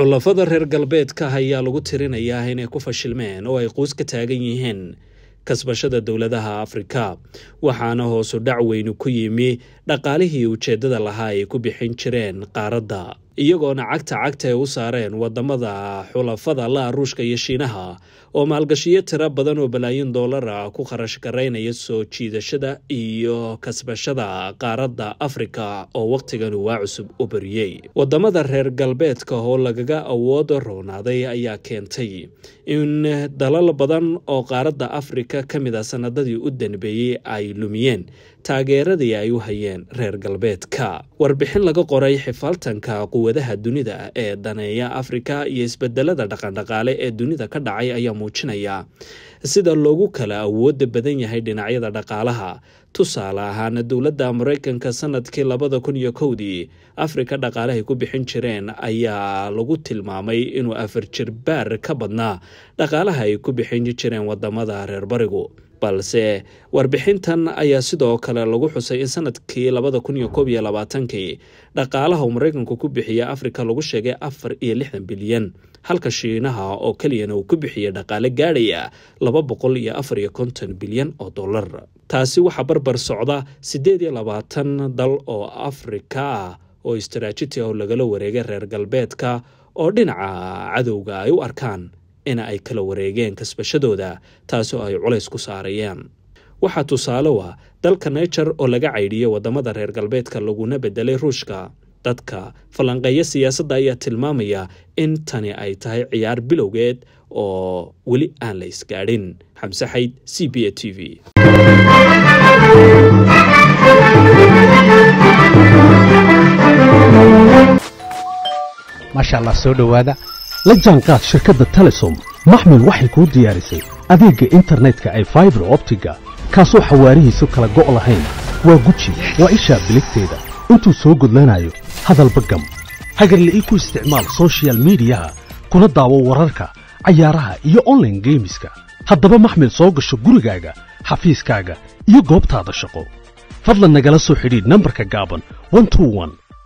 xulafada reer galbeedka ayaa lagu tirinayaa inay ku fashilmeen oo ay quus ka taagan yihiin kasbashada dowladaha afrika waxaana hoosu dhac weyni ku yimi dhaqaalihii ujeeddada lahaa ay ku bixin jireen qaaradda iyagoona cagta cagta ay u saareen wadamada xulafada la ruushka iyo shiinaha oo maalgashiyo tiro badan oo balaayin doolara ku kharash garaynaya soo jiidashada iyo kasbashada qaaradda afrika oo wakhtigan waa cusub u bariyey wadamada reer galbeedka oo lagaga awood roonaaday ayaa keentay in dalal badan oo qaaradda afrika ka mid a sanadadii u danbeeyey ay lumiyeen taageeradii ay u hayeen reer galbeedka warbixin laga qoray xifaaltanka quwadaha dunida ee daneeya afrika iyo isbedelada dhaqandhaqaale ee dunida ka dhacay ayaa muujinaya sida loogu kala awooda badan yahay dhinacyada dhaqaalaha tusaale ahaan dowladda maraykanka sanadkii labada kun iyo kowdii afrika dhaqaalahay ku bixin jireen ayaa lagu tilmaamay inuu afar jir baar ka badnaa dhaqaalaha ay ku bixin jireen wadamada reer barigu balse warbixintan ayaa sidoo kale lagu xusay in sanadkii labada kun iyo koob iyo labaatankii dhaqaalaha uu maraykanku ku bixiya afrika lagu sheegay afar iyo lixdan bilyan halka shiinaha oo keliyana uu ku bixiyay dhaqaale gaadhaya laba boqol iyo afar iyo konton bilyan oo dollar taasi waxaa barbar socda siddeed iyo labaatan dal oo afrika ah oo istaraajiti ah lagala wareegay reer galbeedka oo dhinaca cadowga ay u arkaan in ay kala wareegeen kasbashadooda taasi oo ay culays ku saarayeen waxaa tusaale u ah dalka naijer oo laga caydhiyey wadamada reer galbeedka laguna bedelay ruushka dadka falanqeeya siyaasadda ayaa tilmaamaya in tani ay tahay ciyaar bilowgeed oo weli aan la isgaadhin xamse xayd c b a t v maasha allah soo dhowaada la jaanqaad shirkadda telesom maxmil waxay kuu diyaarisay adeegga internetka ay faibar optiga kaasoo xawaarihiisu kala go' lahayn waa guji waa ishaa biligteeda intuu soo gudlanayo hadalba gam hagarle ii ku isticmaal sochial midiyaha kuna daawo wararka cayaaraha iyo onlaine geemiska haddaba maxmil soo gasho gurigaaga xafiiskaaga iyo goobtaada shaqo fadlan nagala soo xidhiidh nambarka gaaban